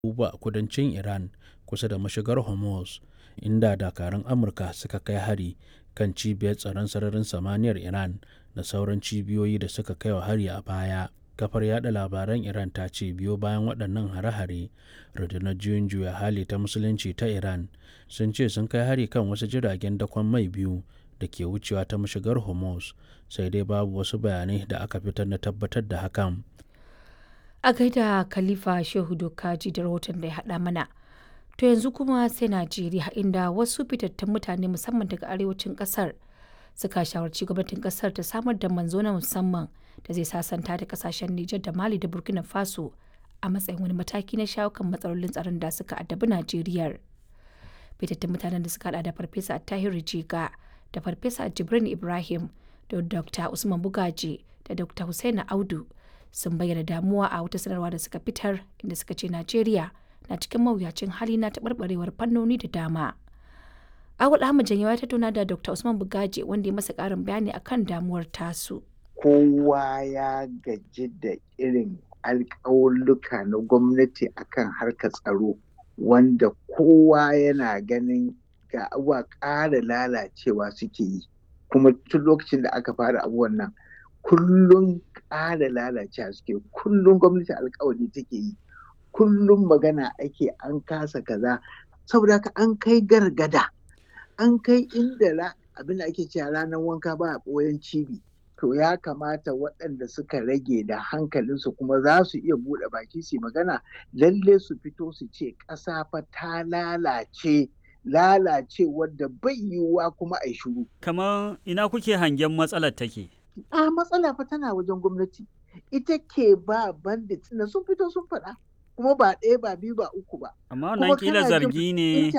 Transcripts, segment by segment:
abubuwa a kudancin Iran kusa da mashigar Hormuz, inda dakarun Amurka suka kai hari kan cibiyar tsaron sararin samaniyar Iran da sauran cibiyoyi da suka kai wa hari a baya. Kafar yada labaran Iran ta ce biyo bayan waɗannan hare-hare, rundunar juyin juya hali ta musulunci ta Iran sun ce sun kai hari kan wasu jiragen dakon mai biyu da ke wucewa ta mashigar Hormuz, sai dai babu wasu bayanai da aka fitar na tabbatar da hakan. A gaida Khalifa Shehu Dokaji da rahoton da ya haɗa mana. To yanzu kuma sai Najeriya inda wasu fitattun mutane musamman daga arewacin ƙasar suka shawarci gwamnatin ƙasar ta samar da manzo na musamman da zai sasanta da kasashen Nijar da Mali da Burkina Faso a matsayin wani mataki na shawo kan matsalolin tsaron da suka addabi Najeriya. Fitattun mutanen da suka hada da Farfesa Tahiru Jiga da Farfesa Jibrin Ibrahim da Dr. Usman Bugaji da Dr. Hussaina Audu sun bayyana damuwa a wata sanarwa da suka fitar inda suka ce Najeriya na cikin mawuyacin hali na taɓarɓarewar fannoni da dama. Awul Ahmad Janyawa ta tattauna da Dr. Usman Bugaji wanda ya masa ƙarin bayani akan damuwar tasu. Kowa ya gaji da irin alƙawulluka na gwamnati akan harkar tsaro wanda kowa yana ganin ga abuwa ƙara lalacewa suke yi kuma tun lokacin da aka fara abubuwan nan kullum ƙara lalacewa suke kullum gwamnati alƙawari take yi kullum magana ake an kasa kaza saboda haka an kai gargada an kai inda abin da ake cewa ranar wanka ba a ɓoyen cibi to ya kamata waɗanda suka rage da hankalinsu kuma za su iya buɗe baki su magana lalle su fito su ce ƙasa fa ta lalace lalace wadda bai yiwuwa kuma a shuru. Kamar ina kuke hangen matsalar take? A matsala fa tana wajen gwamnati. Ita ke ba bandit na sun fito sun faɗa. Kuma ba ɗaya ba biyu ba uku ba. Amma wannan kila zargi ne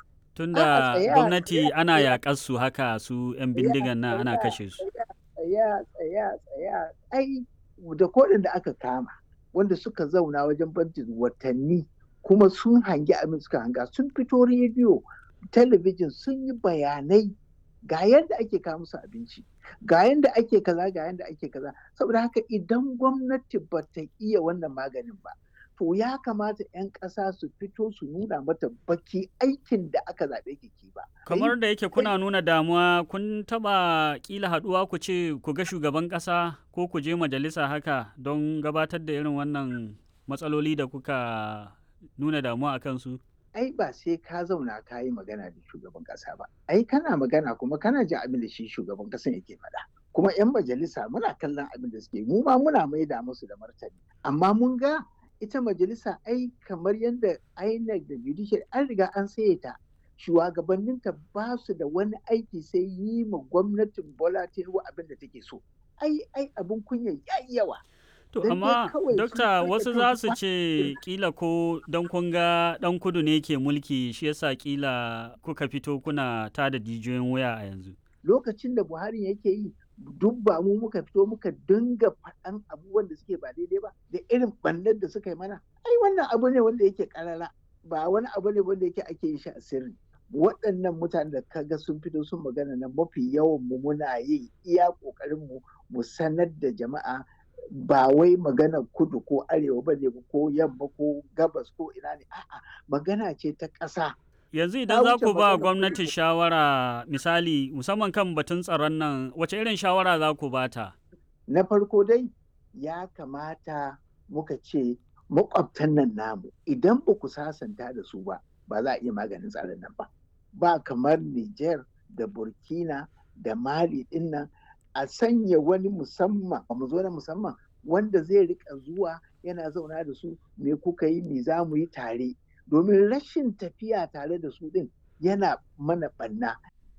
tunda gwamnati ana yaƙar su haka su 'yan bindigan nan ana kashe su. Tsaya tsaya tsaya ai da kodin da aka kama wanda suka zauna wajen bandit watanni kuma sun hangi abin suka hanga sun fito rediyo talabijin sun yi bayanai ga yadda ake kawo musu abinci ga yadda ake kaza ga yadda ake kaza saboda haka idan gwamnati ba ta iya wannan maganin ba to ya kamata 'yan ƙasa su fito su nuna mata baki aikin da aka zaɓe ki ba. kamar da yake kuna nuna damuwa kun taɓa ƙila haɗuwa ku ce ku ga shugaban ƙasa ko ku je majalisa haka don gabatar da irin wannan matsaloli da kuka nuna damuwa a kansu? Ai ba sai ka zauna ka yi magana da shugaban ƙasa ba. Ai kana magana kuma kana jin abin da shi shugaban ƙasan yake faɗa. Kuma 'yan majalisa muna kallon abin da suke mu ma muna maida musu da martani. Amma mun ga ita majalisa ai kamar yadda INEC da judicial an riga an saye ta. Shugabanninta ba su da wani aiki sai yi ma gwamnatin Bola Tinubu abin da take so. Ai ai abin kunya yayi yawa. To amma dokta wasu za su ce kila ko don kun ga dan kudu ne ke mulki shi yasa kila kuka fito kuna tada jijiyoyin wuya a yanzu. Lokacin da Buhari yake yi duk ba mu muka fito muka dinga faɗan abubuwan da suke ba daidai ba da irin ɓannar da suka yi mana. Ai wannan abu ne wanda yake karara ba wani abu ne wanda yake ake yin shi a sirri. Waɗannan mutanen da kaga sun fito sun magana nan mafi yawan mu muna yin iya ƙoƙarin mu mu sanar da jama'a ba wai magana kudu ko arewa ba ne ko yamma ko gabas ko ina ne a'a magana ce ta ƙasa yanzu idan za ku ba gwamnati shawara misali musamman kan batun tsaron nan wace irin shawara za ku bata na farko dai ya kamata muka ce makwabtan nan namu idan ba ku sasanta da su ba ba za a iya maganin tsaron nan ba ba kamar Niger da Burkina da Mali din nan a sanya wani musamman mu zo na musamman wanda zai rika zuwa yana zauna da su me kuka yi me za mu yi tare domin rashin tafiya tare da su din yana mana banna.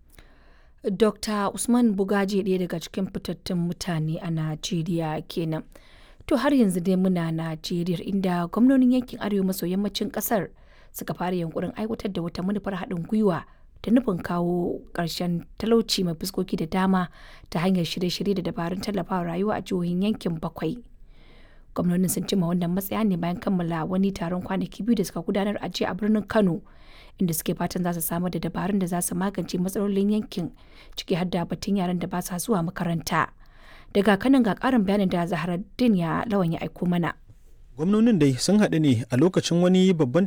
Dr. Usman Bugaje ɗaya daga cikin fitattun mutane a Najeriya kenan. To har yanzu dai muna Najeriya inda gwamnonin yankin arewa maso yammacin ƙasar suka fara yankurin aiwatar da wata manufar haɗin gwiwa da nufin kawo ƙarshen talauci mai fuskoki da dama ta hanyar shirye-shirye da dabarun tallafawa rayuwa a jihohin yankin bakwai. Gwamnonin sun cima wannan matsaya ne bayan kammala wani taron kwanaki biyu da suka gudanar a jiya a birnin Kano, inda suke fatan za su samar da dabarun da za su magance matsalolin yankin ciki har da batun yaran da ba sa zuwa makaranta. Daga kanan ga ƙarin bayanin da Zaharaddin ya lawan ya aiko mana. gwamnonin dai sun haɗu ne a lokacin wani babban